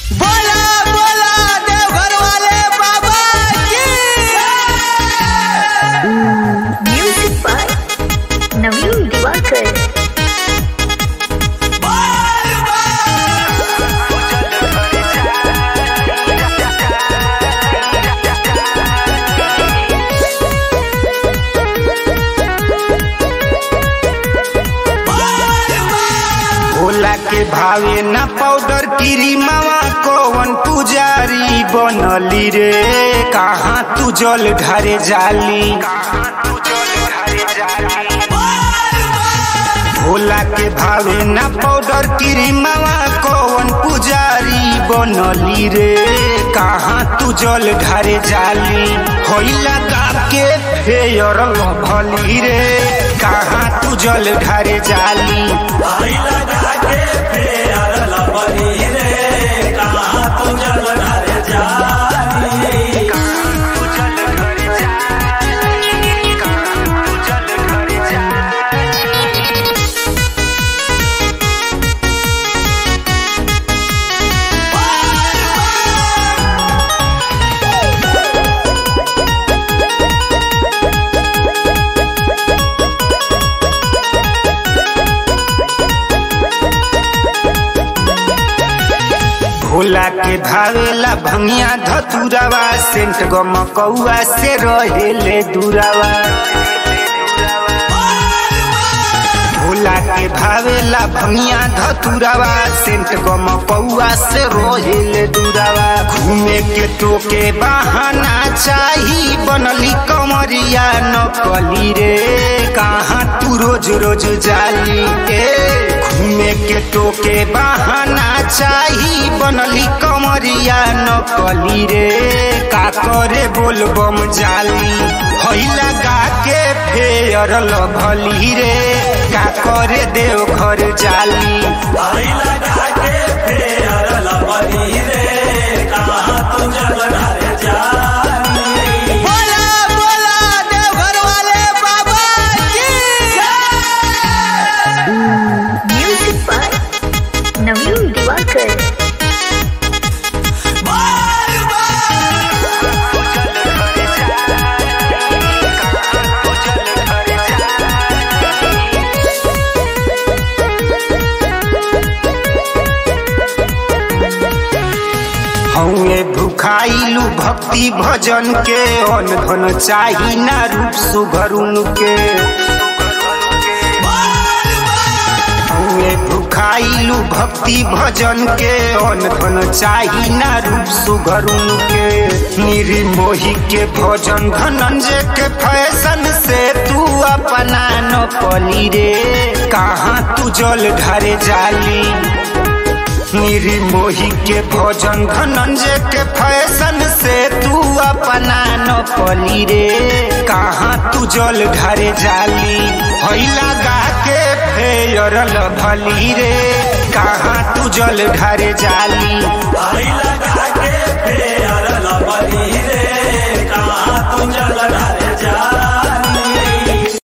बोला बोला देवघर वाले बाबा की Music by Naveen Diwakar. Bhola के भावे न पाउडर क्रीमवा कौन पुजारी बनली रे कहाँ तू जल ढारे जाली भोला के भावे न पाउडर क्रीमवा कौन पुजारी बनली रे कहाँ तू जल ढारे जाली होइला गा के फेयर भली रे कहाँ तू जल ढारे जाली भोला के भावेला भंगिया धतुरावा सेंट गमकौआ से रहेले दुरावा भोला के भावेला भंगिया धतुरावा सेंट गमकौआ से रहेले दुरावा घूमे के टोके बहाना चाही बनली कमरिया नकली रे कहाँ तू रोज रोज जाली ए घूमे के टोके बहाना चाही बनली कमरिया नकली रे का करे बोल बम जाली हैला गा के फेयर लभली रे का करे देव घर जाली बोला बोला देवघर वाले बाबा की Music by Naveen Diwakar. हौए भुखाइलू भक्ति भजन के अन धन चाही ना रूप सुभरुन के हौए भुखाइलू भक्ति भजन के अन धन चाही ना रूप सुभरुन के निर्मोही के भजन धनंजय के फैशन से तू अपना न पली रे कहाँ तू जल ढारे जाली निर्मोही के भोजन धनंजय के फैशन से तू अपना न पली रे कहाँ तू जल ढारे जाली हैला गा के फेयर भली रे कहाँ तू जल ढारे जाली लगा के फेर लबली रे कहाँ तू जल ढारे